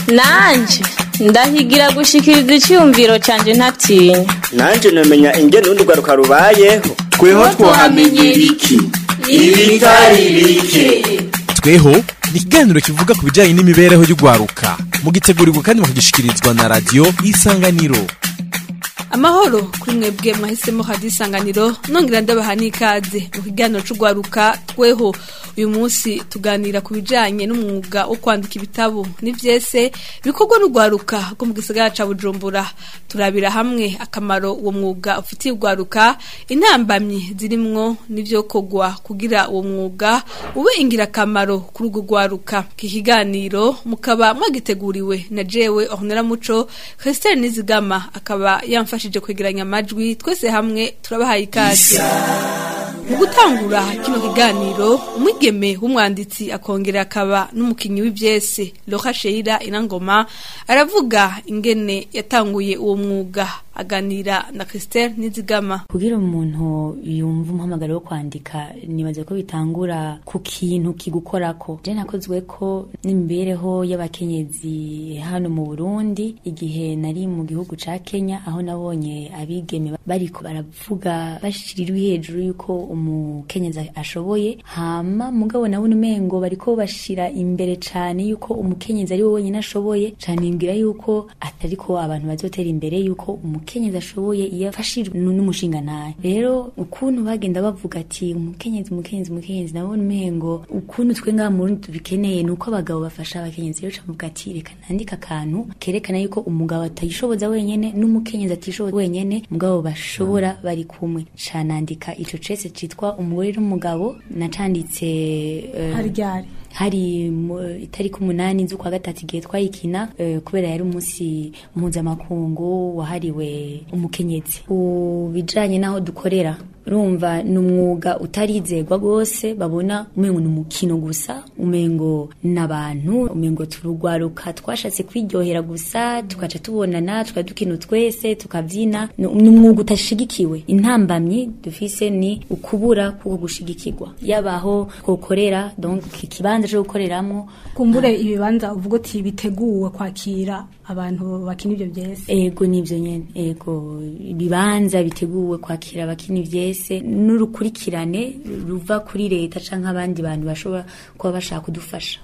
nanje ndahigira gushikiriza icyumviro cyanjye ntatinya nanje namenya ingene urundi rwaruka rubayeho tweho twahamenyera iki ibitari bike tweho ni ikiganiro kivuga ku bijyanye n'imibereho y'urwaruka mugitegurirwa kandi mukagishikirizwa na radiyo isanganiro amahoro kuri mwebwe mwahisemo hadi isanganiro nongera ndabaha n'ikaze mu kiganiro c'urwaruka tweho uyu munsi tuganira ku bijanye n'umwuga wo kwandika ibitabo n'ivyese bikorwa n'urwaruka rwo mu gisagara ca bujumbura turabira hamwe akamaro uwo mwuga ufitiye urwaruka intambamyi zirimwo n'ivyokorwa kugira uwo mwuga ube ingirakamaro kuri urwo rwaruka iki kiganiro mukaba mwagiteguriwe na jewe ornera muco christelle nizigama akaba yamfashije kwegeranya amajwi twese hamwe turabahaye ikaze mu gutangura kino kiganiro umwigeme w'umwanditsi akongera akaba n'umukinyi w'ivyese Laura Sheila Inangoma aravuga ingene yatanguye uwo mwuga aganira na Christelle Nizigama kugira umuntu yumva umuhamagaro wo kwandika nibaze ko bitangura ku kintu kigukorako je nakozwe ko n'imibereho y'abakenyezi hano mu Burundi igihe nari mu gihugu ca Kenya aho nabonye abigeme bariko baravuga bashiriwe hejuru yuko umukenyezi ashoboye hama mugabo nabona umengo bariko bashira imbere cane yuko umukenyezi ari we wenyine ashoboye cane imbwira yuko atariko abantu bazotera imbere yuko umukenyezi ashoboye iyo afashijwe n'umushinga ntahe rero ukuntu bagenda bavuga ati umukenyezi umukenyezi umukenyezi nabona umengo ukuntu twe ngaha mu Burundi tubikeneye nuko abagabo bafasha abakenyezi rero camuvuga ati reka nandike akantu kerekana yuko umugabo atayishoboza wenyene n'umukenyezi atishoboza wenyene mugabo bashobora bari kumwe canandika ico cese citwa umugore n'umugabo nacanditse uh, haryari hari itariki umunani z'ukwa gatatu igihe twayikina uh, kubera yari umunsi mpuzamakungu wahariwe umukenyezi ku bijanye n'aho dukorera urumva ni umwuga utarizegwa rwose babona umengo ni umukino gusa umengo n'abantu umengo turugwaruka twashatse kwiryohera gusa tukaca tubonana tukadukina twese tukabyina ni umwuga utashigikiwe intambamyi dufise ni ukubura kuko gushigikirwa yabaho twokorera donc ikibanza cyo gukoreramo kumbure ibibanza uvuga uti biteguwe kwakira abantu bakina ibyo byese ego nivyo nyene ego ibibanza biteguwe kwakira abakina ivyese n'urukurikirane ruva kuri leta canke abandi bantu bashobora kuba bashaka kudufasha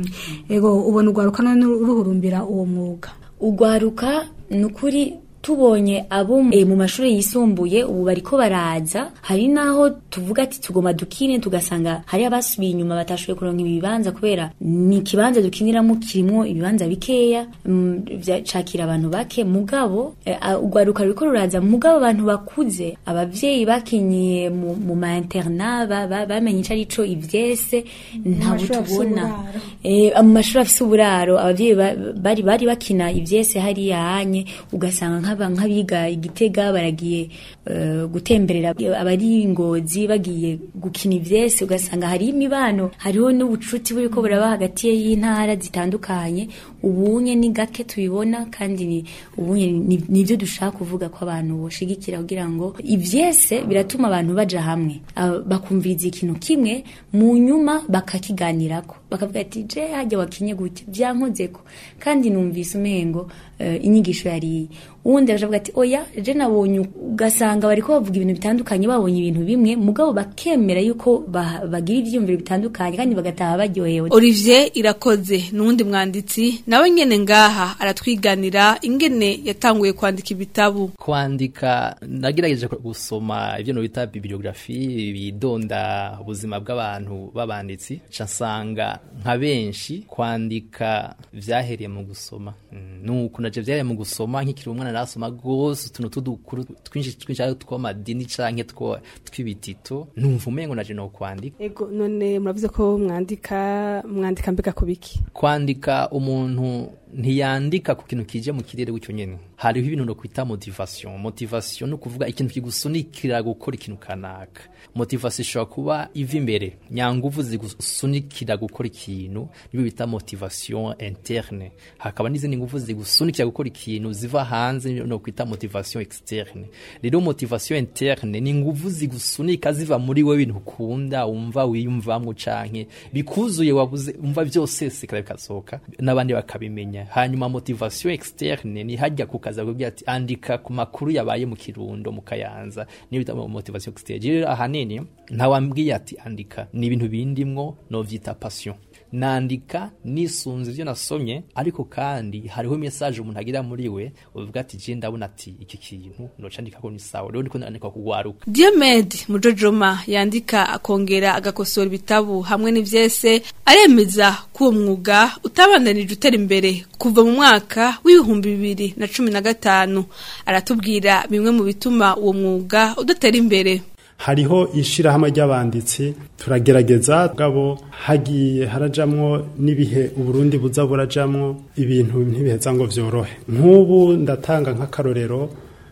ego ubona urwaruka none ruhurumbira uwo mwuga urwaruka ni ukuri tubonye abo e, mu mashuri yisumbuye ubu bariko baraza hari naho tuvuga ati tugoma dukine tugasanga hari abasubiye inyuma batashoboye kuronka ibibanza kubera ni ikibanza dukiniramo kirimo ibibanza bikeya mm, cakira abantu bake mugabo urwaruka e, ruriko ruraza mugabo abantu bakuze abavyeyi bakinyiye mu, mu ma internat bamenye ico arico ivyese ntabwo tubona e, mu mashuri afise uburaro abavyeyi bari bari bakina ivyese hariya hanye ugasanga nka nk'abiga igitega baragiye gutemberera abari ingozi bagiye gukina ivyese ugasanga hari imibano hariho n'ubucuti buriko buraba hagati y'intara zitandukanye ubunye ni gake tubibona kandi ni ubunye nivyo dushaka kuvuga ko abantu boshigikira kugira ngo ivyese biratuma abantu baja hamwe bakumviriza ikintu kimwe mu nyuma bakakiganirako bakavuga ati je hajya wakinye gutya vyankozeko kandi numvise umengo inyigisho yari uwundi aravuga ati oya je nabonye ugasanga bariko bavuga ibintu bitandukanye babonye ibintu bimwe mugabo bakemera yuko bagira ivyiyumviro bitandukanye kandi bagataha baryohewe Olivier irakoze nuwundi mwanditsi nawe nyene ngaha aratwiganira ingene yatanguye kwandika ibitabu kwandika nagerageje gusoma ivyo no bita bibliographie bidonda ubuzima bw'abantu babanditsi nsanga nka benshi kwandika vyahereye mu gusoma nuko naje vyahereye mu gusoma nkikiri umwana narasoma gose utuntu tudukuru twinshi twinshi ari tw'amadini canke two tw'ibitito numva umengo naje no kwandika ego none muravuze ko mwandika mwandika mbega kubiki kwandika umuntu ntiyandika ku kintu kije mu kirere gutyo nyene hariho ibintu no kwita motivation motivation no kuvuga ikintu kigusunikira gukora ikintu kanaka motivation ishobora kuba iva imbere nyanguvu zigusunikira gukora ikintu nibo bita motivation interne hakaba n'izindi nguvu zigusunikira gukora ikintu ziva hanze no kwita motivation externe rero motivation interne ni nguvu zigusunika ziva muri wewe ibintu ukunda wumva wiyumvamwo canke bikuzuye wabuze umva byose sikara bikasohoka n'abandi bakabimenya eh, hanyuma motivation externe ni hajya kukaza kubwira ati andika ku makuru yabaye mu kirundo mu kayanza niyo bita motivation externe rero ahanini ntawambwiye ati andika ni ibintu bindimwo no vyita passion nandika nisunze ivyo nasomye ariko kandi hariho message umuntu agira muri we uvuga ati je ndabona ati iki kintu noca ndikako ni sawa rero ndiko nandika kugwaruka Diomed Mujojoma yandika akongera agakosora ibitabu hamwe n'ivyese aremeza ko uwo mwuga utabandanije utera imbere kuva mu mwaka w'ibihumbi bibiri na cumi na gatanu aratubwira bimwe mu bituma uwo mwuga udatera imbere hariho ishirahamwe ry'abanditsi turagerageza gabo hagiye harajamwo n'ibihe uburundi buza burajamwo ibintu ntibiheza ngo vyorohe nk'ubu ndatanga nk'akarorero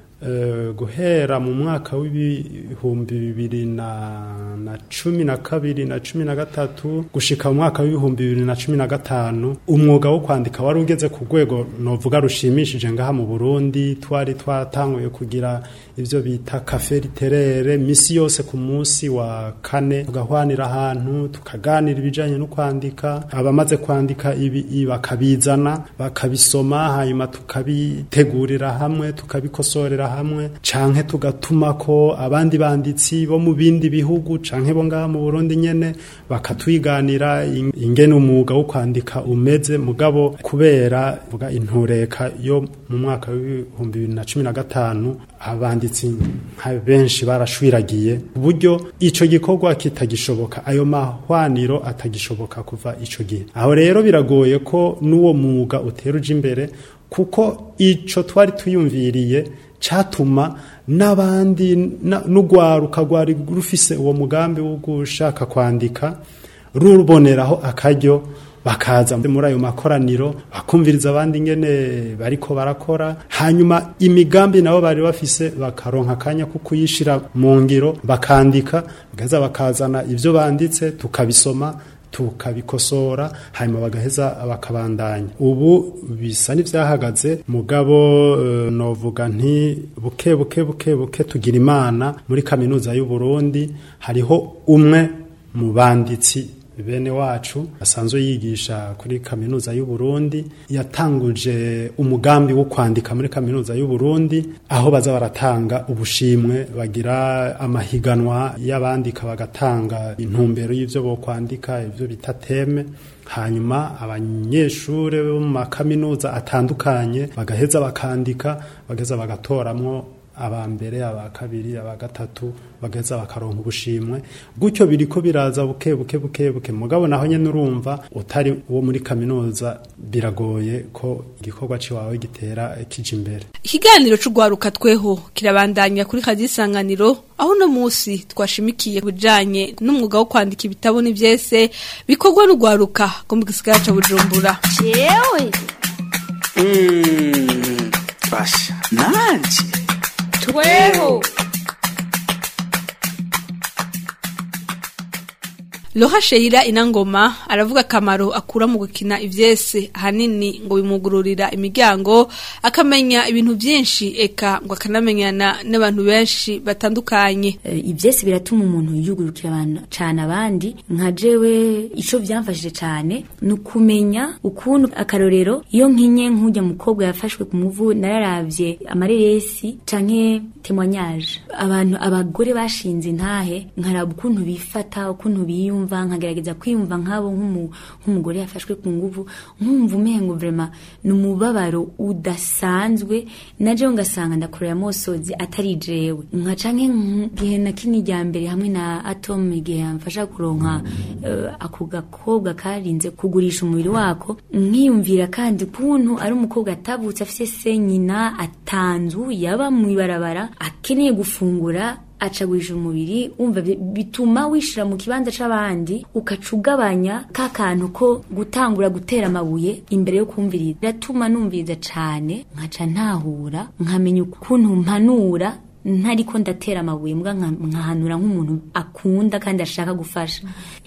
eh, guhera mu mwaka w'ibihumbi bibiri na, na cumi na kabiri na cumi na gatatu gushika mu mwaka w'ibihumbi bibiri na cumi na gatanu umwuga wo kwandika wari ugeze ku rwego novuga rushimishije ngaha mu burundi twari twatanguye kugira ivyo bita kafe literere misi yose ku munsi wa kane tugahwanira ahantu tukaganira ibijanye no kwandika abamaze kwandika ibi ibi bakabizana bakabisoma hanyuma tukabitegurira hamwe tukabikosorera hamwe canke tugatuma ko abandi banditsi bo mu bindi bihugu canke bo ngaha mu Burundi nyene bakatwiganira in- ingene umwuga wo kwandika umeze mugabo kubera vuga intureka yo mu mwaka w'ibihumbi bibiri na cumi na gatanu abanditsi nka benshi barashwiragiye uburyo ico gikorwa kitagishoboka ayo mahwaniro atagishoboka kuva ico gihe aho rero biragoye ko n'uwo mwuga utera uja imbere kuko ico twari tuyumviriye catuma n'abandi na- n'urwaruka rwari rufise uwo mugambi wo gushaka kwandika ruboneraho akaryo bakaza muri ayo makoraniro bakumviriza abandi ingene bariko barakora hanyuma imigambi nabo bari bafise bakaronka akanya ko kuyishira mu ngiro bakandika bagaheza bakazana ivyo banditse tukabisoma tukabikosora hanyuma bagaheza bakabandanya ubu bisa n'ivyahagaze mugabo uh, novuga nti buke buke buke buke tugira imana muri kaminuza y'u Burundi hariho umwe mu banditsi bene wacu asanzwe yigisha kuri kaminuza y'u Burundi yatanguje umugambi wo kwandika muri kaminuza y'u Burundi aho baza baratanga ubushimwe bagira amahiganwa y'abandika bagatanga intumbero y'ivyo bo kwandika ivyo bita teme hanyuma abanyeshure bo mu makaminuza atandukanye bagaheza bakandika bagaheza bagatoramwo aba mbere aba kabiri aba gatatu bagaheza bakaronka ubushimwe gutyo biriko biraza buke buke buke buke mugabo naho nyene urumva utari uwo muri kaminuza biragoye ko igikorwa ciwawe gitera kija imbere Ikiganiro c'ugwaruka tweho kirabandanya kuri kazi isanganiro aho no musi twashimikiye kubijanye n'umwuga wo kwandika ibitabo n'ivyese bikorwa n'ugwaruka go mu gisigara ca Bujumbura. jewe Mm, basha nanje tweho Loha Sheira Inangoma aravuga akamaro akura mu gukina ivyese ahanini ngo bimugururira imiryango akamenya ibintu vyinshi eka ngo akanamenyana n'abantu benshi batandukanye Eh, ivyese biratuma umuntu yugurukira abantu cane abandi nka jewe ico vyamfashije cane ni ukumenya ukuntu akarorero iyo nkinye nk'urya mukobwa yafashwe ku muvu nararavye amareresi canke témoignage abantu abagore bashinze intahe nkaraba ukuntu bifata ukuntu biyumva nkagerageza kwiyumva nk'abo nk'umu- nk'umugore yafashwe ku nguvu nkumva umengo vrema ni umubabaro udasanzwe na jewe ngasanga ndakorera mosozi atari jewe nka canke gihe na kini rya mbere hamwe na atome igihe yamfasha kuronka eh, ako gakobwa karinze kugurisha umubiri wako nkiyumvira kandi ukuntu ari umukobwa atavutse afise se nyina atanzu yaba mw'ibarabara akeneye gufungura acagurisha umubiri wumva bi- bituma wishira mu kibanza c'abandi ukaca ugabanya ka kantu ko gutangura gutera amabuye imbere yo kumviriza biratuma numviriza cane nkaca ntahura nkamenya ukuntu mpanura ntariko ndatera amabuye mbwa nka- nkahanura nk'umuntu akunda kandi ashaka gufasha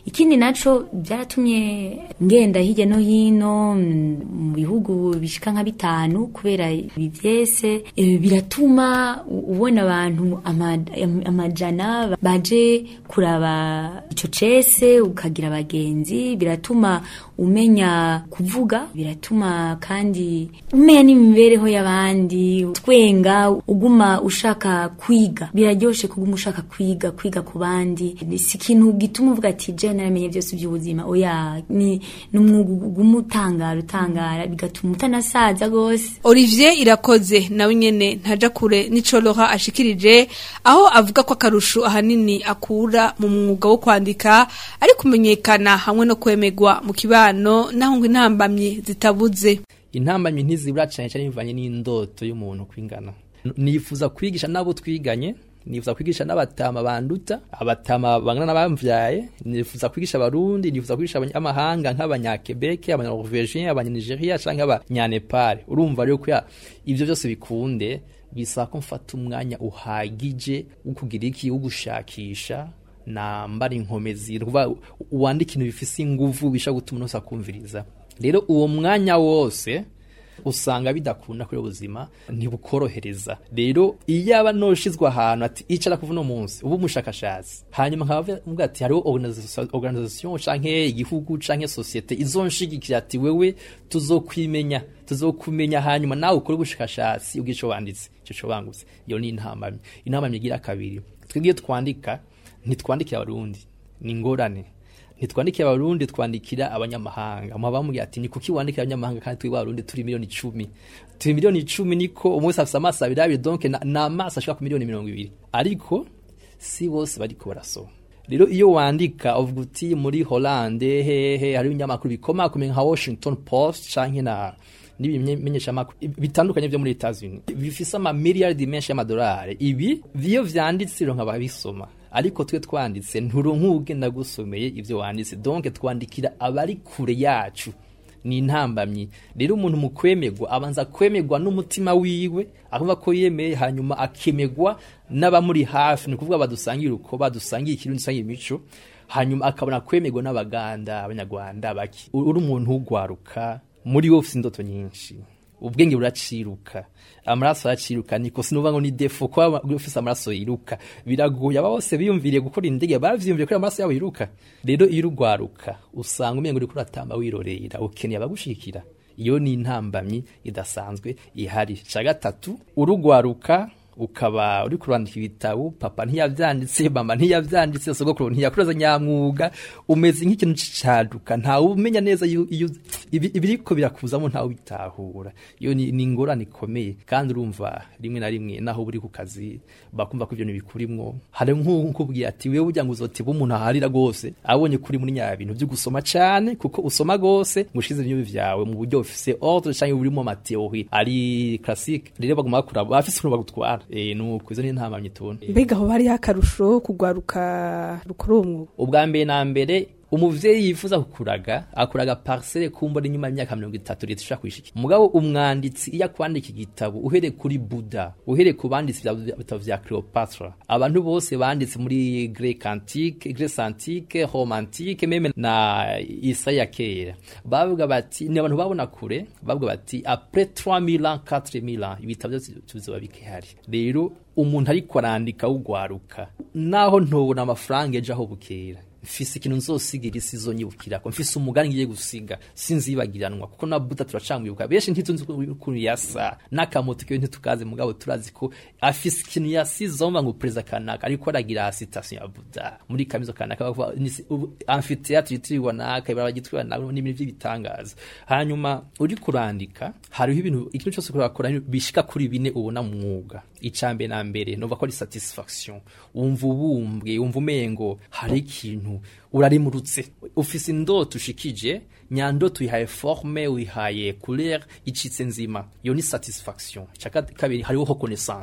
ikindi naco byaratumye ngenda hirya no hino mm, mu bihugu bishika nka bitanu kubera ibi vyese eh, biratuma u- ubona abantu ama- am- amajana baje kuraba ico cese ukagira abagenzi biratuma umenya kuvuga biratuma kandi umenya n'imibereho y'abandi twenga uguma ushaka kwiga biraryoshe kuguma ushaka kwiga kwiga ku bandi si ikintu gituma uvuga ati je naramenye byose by'ubuzima oya ni ni umwuga uguma utangara utangara bigatuma utanasaza gose Olivier irakoze nawe nyene ntaja kure nico Laura ashikirije aho avuga ko akarusho ahanini akura mu mwuga wo kwandika ari kumenyekana hamwe no kwemegwa mu kibano naho ngo intambamye zitabuze intambamyi ntizibura cyane cyane bivanye n'indoto y'umuntu kwingana nifuza kwigisha n'abo twiganye nifuza kwigisha n'abatama banduta abatama bangana n'abamvyaye nifuza kwigisha abarundi nifuza kwigisha abanyamahanga nk'abanyakebeke abanyanorvegien abanyanigeria canke abanyanepal urumva rero kuya ivyo byose bikunde bisaba ko mfata umwanya uhagije wo kugira iki wo gushakisha nambara inkomezi ruva wandika ibintu bifise inguvu bisha gutuma umuntu wese akumviriza rero uwo mwanya wose usanga bidakunda kuri ubuzima ntibukorohereza rero iyo aba noshizwe ahantu ati icara kuva uno munsi uba umushakashatsi hanyuma nkaba mvuga ati hariho organisation organisation canke igihugu canke societe izonshigikira ati wewe tuzokwimenya tuzokumenya hanyuma nawe ukore ubushakashatsi ubwico wanditse ico co bangutse iyo ni intambamye intambamye igira kabiri twebwe iyo twandika ntitwandikira abarundi ni ingorane ntitwandikira abarundi twandikira abanyamahanga muba bamubwira ati ni kuki wandikira abanyamahanga kandi turi barundi turi miliyoni icumi turi miliyoni icumi niko umunsi afise amaso abiri abiri donc na- ni amaso ashika ku miliyoni mirongo ibiri ariko si bose bariko barasoma rero iyo wandika uvuga uti muri Hollande hehe hari ibinyamakuru bikomakomeye nka Washington Post canke na n'ibimenyeshamakuru bitandukanye vyo muri Etats-Unis bifise ama miliyardi menshi y'amadolari ibi iyo vyanditse ronka babisoma ariko twe twanditse nturonka ugenda gusomeye ivyo wanditse donc twandikira abari kure yacu ni intambamyi rero umuntu mu kwemerwa abanza kwemerwa n'umutima wiwe akumva ko yemeye hanyuma akemegwa n'abamuri hafi ni ukuvuga badusangiye uko badusangiye ikirundi dusangiye imico hanyuma akabona kwemerwa n'abaganda abanyarwanda baki uri umuntu ugwaruka muri wowe ufite indoto nyinshi ubwenge buraciruka amaraso araciruka niko sinuvuga ngo ni defo kuba ufise amaraso yiruka biragoye aba bose biyumviriye gukora indege baravyiyumviriye ko amaraso yabo yiruka rero iyo urugwaruka usanga umengo uriko uratamba wirorera ukeneye abagushikira iyo ni intambamyi idasanzwe ihari ca gatatu urugwaruka ukaba uri kurandika ibitabo papa ntiyavyanditse mama ntiyavyanditse sogokuru ntiyakuroza nyamwuga umeze nk'ikintu cicaduka ntawe umenya neza iyo iyo- ibi- ibiriko birakuzamo ntawe bitahura iyo ni ni ingorane ikomeye kandi urumva rimwe na rimwe naho uri ku kazi bakumva ko ivyo ntibikurimwo hari nk'ukubwira ati wewe ujya ngo uzotiba umuntu aharira rwose abonye kuri muri nya bintu vyo gusoma cane kuko usoma rwose ngushize ibintu vyawe mu buryo bufise ordre canke burimo amateori ari classique rero baguma bakura bafise ukuntu bagutwara eh nuko izo ni intamamye tubona mbega aho bari akarusho kugwaruka rukora uwo mwuga ubwa mbere na mbere umuvyeyi yifuza kukuraga akuraga parcelle kumbona inyuma y'imyaka mirongo itatu leta ishaka kwishikira mugabo umwanditsi iyo akwandika igitabo uhereye kuri buda uhereye ku banditsi vya bitabo vya cleopatra abantu bose banditse muri grec antique grece antique rome antique meme na isaya kera bavuga bati ni abantu babona kure bavuga bati après 3000 ans 4000 ans ibitabo byose tuzoba bikihari rero umuntu ariko arandika wugwaruka naho ntobona amafaranga ejo aho bukera mfise ikintu nzosigira isi izonyibukirako mfise umugani ngiye gusiga sinzibagiranwa kuko na buta turacamwibuka benshi ntitunzi ukuntu yasa n'akamoto kiwe ntitukazi mugabo turazi ko afise ikintu yasize umva ngo perezida kanaka ariko aragira citation ya buda muri kamizo kanaka bavuga ni si- ubu- amphitheatre yitiriwe naka ibara gitwiwe naka n'ibintu by'ibitangaza hanyuma uri kurandika hariho ibintu ikintu cyose kurakora bishika kuri bine ubona mu mwuga icambere na mbere nova ko ari satisfaction wumva ubumbwe wumva umengo hari ikintu urarimurutse ufise indoto ushikije nyandoto uyihaye forme uyihaye couleur icitse nzima iyo ni satisfaction Ica kabiri hariho reconnaissance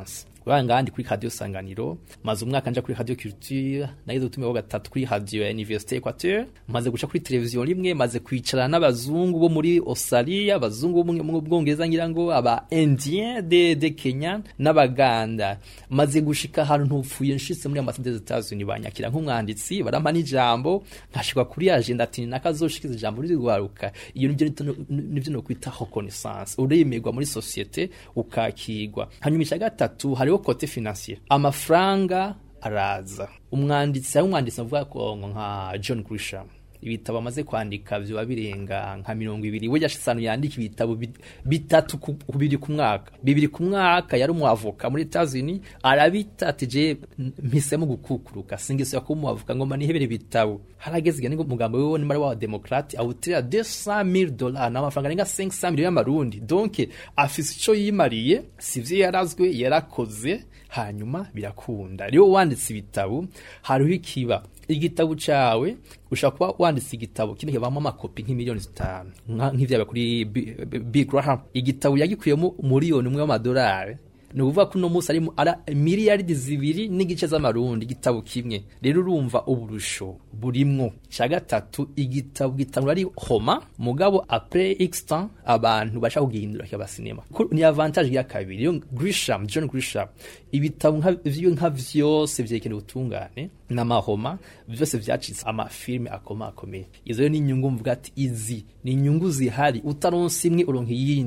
uranga ngandi kuri radio sanganiro maze umwaka nja kuri radio culture nagize utume wa gatatu kuri radio ya université Equateur maze guca kuri televiziyo rimwe maze kwicara n'abazungu bo muri Australia abazungu bo mu bwongereza ngira ngo aba indien de de Kenya n'abaganda maze gushika ahantu ntupfuye nshitse muri ambassade des États-Unis banyakira nk'umwanditsi barampa n'ijambo nkashikwa kuri agenda ati nakazoshikiza ijambo rizigwaruka iyo nivyo nivyo no kwita reconnaissance uremerwa muri societe ukakigwa hanyuma icya gatatu hariho kote financier amafaranga araza umwanditsi hari umwanditsi avuga ko nka John Grisham ibitabo amaze kwandika vyoba birenga nka mirongo ibiri we yashitsanu yandika ibitabo bitatu ku bibiri ku mwaka bibiri ku mwaka yari umuavoka muri Etats-Unis arabita ati je mpisemo gukukuruka singisubira kuba umuavoka ngoma nihebere ibitabo harageze igihe ngo umugambo wiwe ni mari wa demokrate awutira 200000 dollars n'amafaranga arenga 500 millions y'amarundi donc afise ico yimariye sivyo yarazwe yarakoze hanyuma birakunda rero wanditse ibitabo hariho ikiba igitabo cawe ushobora kuba wanditse igitabo kino kibamo amakopi nk'imiliyoni zitanu nk'ivyabaye kuri Big Graham igitabo yagikuyemo miliyoni umwe w'amadolari ni ukuvuga ko uno munsi ari ara miliyaridi zibiri n'igice z'amarundi igitabo kimwe rero urumva uburusho burimwo cya gatatu igitabo gitangwa ari homa mugabo apres x temps abantu bashaka kugihindura kiba sinema ni avantage ya kabiri yo Grisham John Grisham ibitabo nka vyo nka vyose vyerekeye ubutungane n'amahoma vyose vyacitse amafilme akoma akomeye izo rero ni inyungu mvuga ati izi ni inyungu zihari utaronse imwe uronka iyindi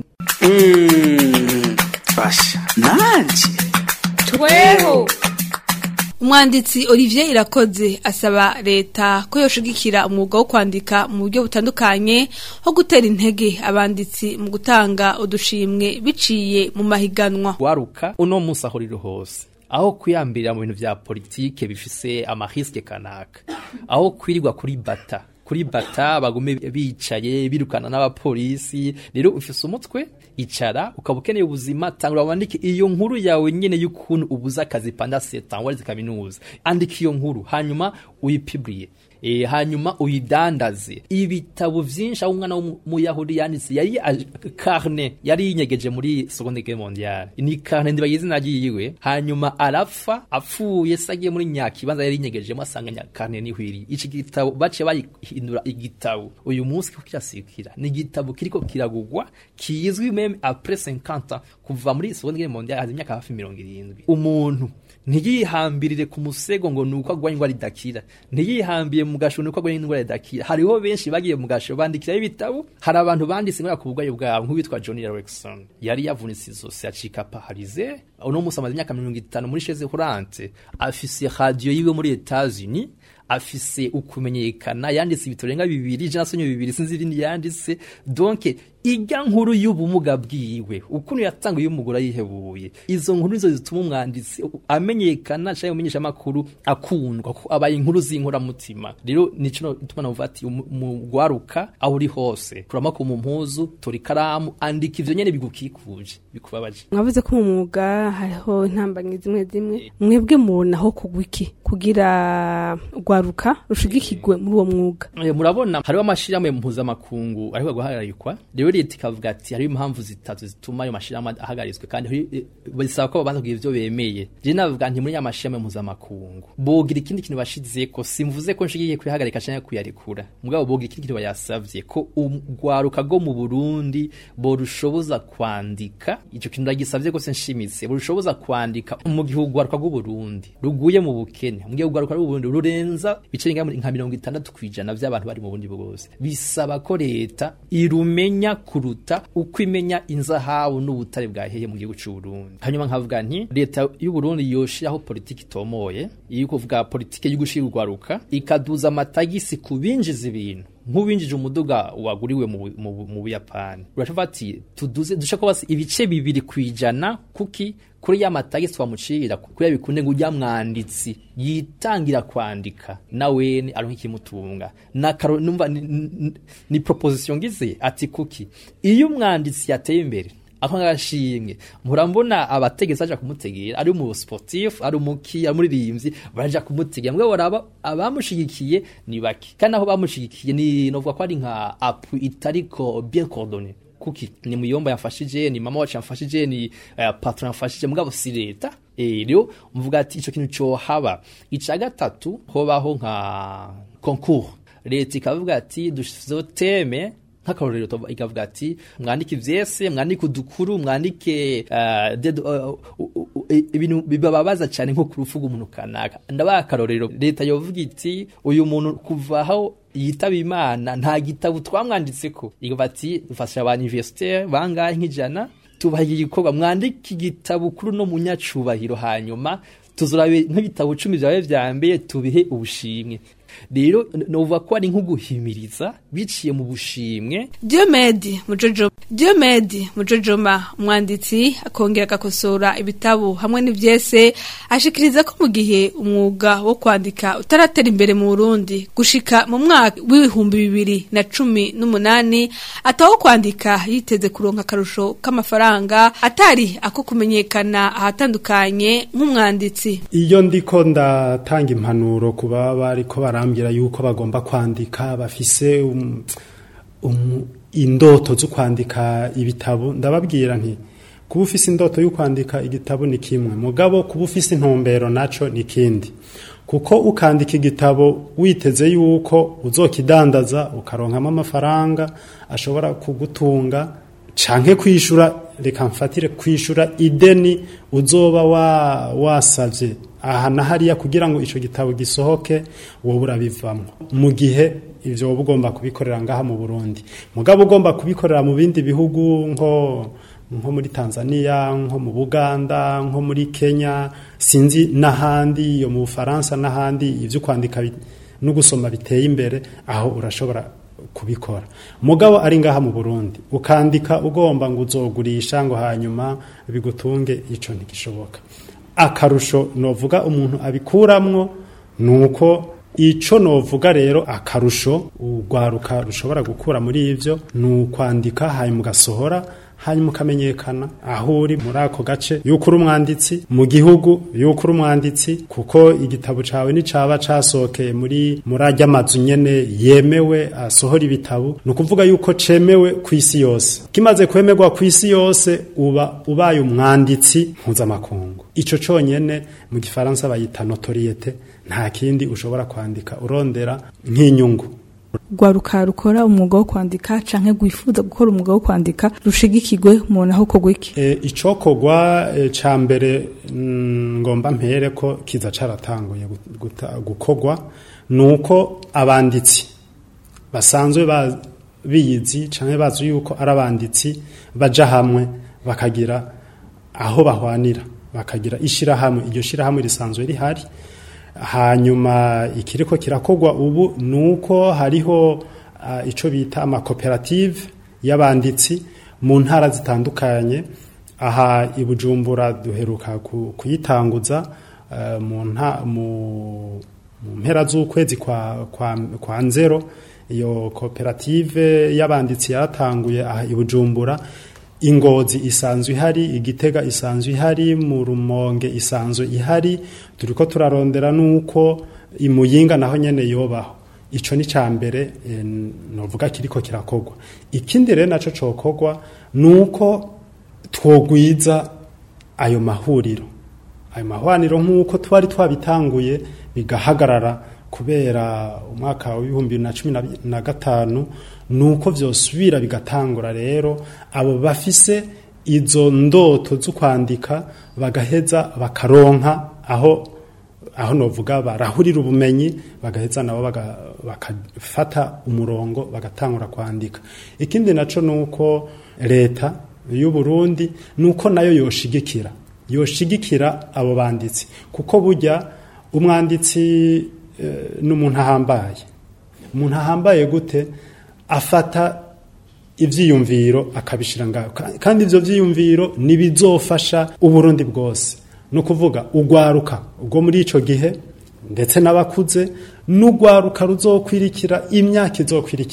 basha nanje tweho umwanditsi Olivier Irakoze asaba leta ko yoshigikira umwuga wo kwandika mu buryo butandukanye ho gutera intege abanditsi mu gutanga udushimwe biciye mu mahiganwa waruka uno munsi aho riri hose aho kwiyambirira mu bintu vya politike bifise amariske kanaka aho kwirirwa kuri bata kuri bata bagume bicaye birukana n'abapolisi rero ufise umutwe icara ukaba ukeneye ubuzima tangura wandike iyo nkuru yawe nyene y'ukuntu ubuza akazi panda setan warize kaminuza andika iyo nkuru hanyuma uyipibriye E, hanyuma uyidandaze ibitabo vyinshi aho umwana w'umuyahudi yanditse yari carne yari yinyegeje muri seconde guerre mondiale ni carne ndiba izina ryiwe hanyuma arapfa apfuye sagiye muri nyakibanza yari yinyegejemo asanga nyakarne nihwiri iki gitabo bace bayihindura igitabo uyu munsi kiko kirasikira ni igitabo kiriko kiragugwa kizwi meme après 50 kuva muri seconde guerre mondiale hazi imyaka hafi 70 umuntu ntiyihambirire ku musego ngo nuko agwa ingwara idakira ntiyihambiye mu gasho nuko agwa ingwara idakira hariho benshi bagiye mu gasho bandikira ibitabo hari abantu banditse ngora ku bugwayi bwabo nk'uwitwa Johnny Erickson yari yavunitse izosi acika paralize uno musi amaze imyaka 50 muri chaise roulante afise radio yiwe muri Etats-Unis afise ukumenyekana yanditse ibitabo renga bibiri je nasonye bibiri sinzi ibindi yanditse donc ijya nkuru y'ubumuga bwiwe ukuntu yatanga y'umugore yihebuye izo nkuru nizo zituma umwanditsi amenyekana cyangwa umenyesha makuru akundwa ko abaye inkuru z'inkora mutima rero nico tuma navuga ati umugwaruka aho uri hose kurama ku mumpuzu tori karamu andika ivyo nyene bigukikuje bikubabaje mwavuze ko mu mwuga hariho intambanyi zimwe zimwe mwebwe mubonaho kugwiki kugira rwaruka rushigikirwe muri uwo mwuga murabona hariho amashirahamwe mpuzamakungu ariko guhagarikwa rero leta ikavuga ati hariho impamvu zitatu zituma ayo mashirahamwe ahagarizwe kandi bisaba ko babanza kugira ivyo bemeye je navuga nti muri ya mashirahamwe mpuzamakungu bogira ikindi kintu bashizeko simvuze ko nshigiye kwihagarika canke kuyarekura mugabo bogira ikindi kintu bayasavye ko urwaruka rwo mu Burundi borushoboza kwandika ico kintu ndagisavye ko se nshimitse borushoboza kwandika mu gihugu urwaruka rw'u Burundi ruguye mu bukene mu gihugu urwaruka rw'u Burundi rurenza ibice nka mirongo itandatu kwijana vy'abantu bari mu bundi bwose bisaba ko leta irumenya kuruta uko imenya inzahabu n'ubutare bwaheye mu gihugu cy'u Burundi hanyuma nkavuga nti leta y'u Burundi yoshiraho politiki tomoye iyo kuvuga politiki yo gushira urwaruka ikaduza amatagisi kubinjiza ibintu nk'ubinjije umuduga waguriwe mu buyapani urashobora ati tuduze dushaka basi ibice bibiri kwijana kuki kuri ya matagisi twamucira kuya bikunde ngo ujya mwanditsi yitangira kwandika nawe aronka ikimutunga na karo numva ni, ni, ni proposition ngize ati kuki iyo umwanditsi yateye imbere ako ngashimwe murambona abategetse aja kumutegera ari mu sportif ari umuki ari muri rimvyi baraja kumutegera mwe baraba abamushigikiye ni baki kandi aho bamushigikiye ni novuga ko ari nka appui itariko bien coordonné kuki ni muyomba yamfashije ni mama wacu yamfashije ni uh, patron yamfashije mugabo si leta Eh, rero mvuga ati ico kintu cohaba ica gatatu hobaho nka concours leta ikavuga ati dushizeho teme nk'akarorero tuvuga- ikavuga ati mwandike ivyese mwandike udukuru mwandike uh, dead, uh, uh, uh, uh, ibintu bibababaza cyane nko ku rupfu rw'umuntu kanaka ndabaha akarorero leta yovuga iti uyu muntu kuva aho yitaba imana nta gitabo twamwanditseko ikavuga ati dufasha ba universitaire bangahe nk'ijana tubaha iki gikorwa mwandike igitabo kuri no munyacubahiro hanyuma tuzurabe nk'ibitabo cumi vyawe vya mbere tubihe ubushimwe rero novuga ko ari nko guhimiriza biciye mu bushimwe Diomedi Mujojo Diomedi Mujojoma umwanditsi akongera agakosora ibitabo hamwe n'ivyese ashikiriza ko mu gihe umwuga wo kwandika utaratera imbere mu Burundi gushika mu mwaka w'ibihumbi bibiri na cumi n'umunani ataho kwandika yiteze kuronka akarusho k'amafaranga atari ako kumenyekana ahatandukanye nk'umwanditsi iyo ndiko ndatanga impanuro ku baba bariko barambwira yuko bagomba kwandika bafise um, um, indoto zo kwandika ibitabo ndababwira nti kuba ufise indoto yo kwandika igitabo ni kimwe mugabo kuba ufise intumbero naco ni kindi kuko ukandika igitabo witeze yuko uzokidandaza ukaronkamo amafaranga ashobora kugutunga canke kwishura reka mfatire kwishura ideni uzoba wa wasavye aha na hariya kugira ngo ico gitabo gisohoke wowe urabivamwo mu gihe ivyo wowe ugomba kubikorera ngaha mu Burundi mugabo ugomba kubikorera mu bindi bihugu nko nko muri Tanzania nko mu Buganda nko muri Kenya sinzi n'ahandi yo mu Bufaransa n'ahandi ivyo kwandika bi- no gusoma biteye imbere aho urashobora kubikora mugabo ari ngaha mu Burundi ukandika ugomba ngo uzogurisha ngo hanyuma bigutunge ico ntigishoboka akarusho novuga umuntu abikuramwo nuko ico novuga rero akarusho urwaruka rushobora gukura muri ivyo ni ukwandika hanyuma ugasohora hanyuma ukamenyekana aho uri muri ako gace yuko uri umwanditsi mu gihugu yuko uri umwanditsi kuko igitabo cawe nicaba casohokeye muri muri arya amazu nyene yemewe asohora ibitabo ni ukuvuga yuko cemewe ku isi yose kimaze kwemerwa ku isi yose uba ubaye umwanditsi mpuzamakungu ico conyene mu gifaransa bayita notoriete nta kindi ushobora kwandika urondera nk'inyungu rwaruka rukora umwuga wo kwandika canke rwifuza gukora umwuga wo kwandika rushigikirwe umuntu aho kogwa iki e, icokogwa e, ca mbere mm, ngomba mpere ko kiza caratanguye gu- guta- gukogwa nuko abanditsi basanzwe ba- biyizi canke bazi yuko ari abanditsi baja hamwe bakagira aho bahwanira bakagira ishirahamwe iryo shirahamwe risanzwe rihari hanyuma ikiriko kirakogwa ubu nuko hariho uh, ico bita amakoperative y'abanditsi mu ntara zitandukanye aha i Bujumbura duheruka ku- kuyitanguza uh, mu nta mu mu mpera z'ukwezi kwa, kwa, kwa nzero iyo koperative y'abanditsi yaratanguye aha i Bujumbura ingozi isanzwe ihari igitega isanzwe ihari mu rumonge isanzwe ihari turiko turarondera nuko imuyinga naho nyene yobaho ico ni ca mbere eh, novuga kiriko kirakogwa ikindi rero naco cokogwa nuko twogwiza ayo mahuriro ayo mahwaniro nk'uko twari twabitanguye bigahagarara kubera umwaka w'ibihumbi bibiri na cumi na bi- na gatanu nuko vyosubira bigatangura rero abo bafise izo ndoto zo kwandika bagaheza bakaronka aho aho novuga barahurira ubumenyi bagaheza nabo baga- bakafata umurongo bagatangura kwandika ikindi naco nuko leta y'u Burundi nuko nayo yoshigikira yoshigikira abo banditsi kuko burya umwanditsi eh, n'umuntu ahambaye umuntu ahambaye gute afata ivyiyumviro akabishira ngaho Ka- kandi ivyo vyiyumviro nibizofasha uburundi bwose no kuvuga ugwaruka ubwo muri ico gihe ndetse n'abakuze n'ugwaruka ruzokwirikira imyaka izokwirikira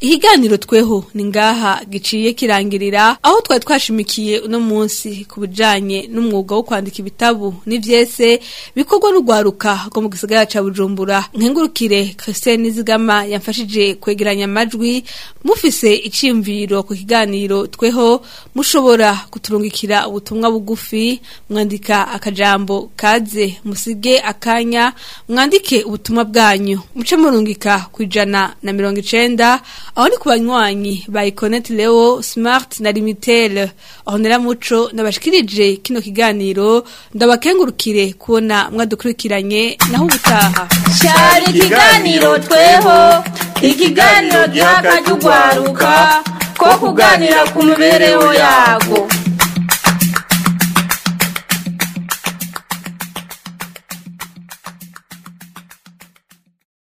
ikiganiro tweho ni ngaha giciye kirangirira aho twari twashimikiye uno munsi ku bijanye n'umwuga wo kwandika ibitabu n'ivyese bikorwa n'urwaruka rwo mu gisagara ca bujumbura nkengurukire christian nizigama yamfashije kwegeranya amajwi mufise iciyumviro ku kiganiro tweho mushobora kuturungikira ubutumwa bugufi mwandika akajambo kaze musige akanya mwandike ubutumwa bwanyu muce murungika ku ijana na mirongo icenda aho ni ku banywanyi ba iconet leo smart na limitel aho neramuco nabashikirije kino kiganiro ndabakengurukire kubona mwadukurikiranye naho ubutaha cyari ikiganiro tweho ikiganiro giha akajya ugwaruka ko kuganira ku mibereho yago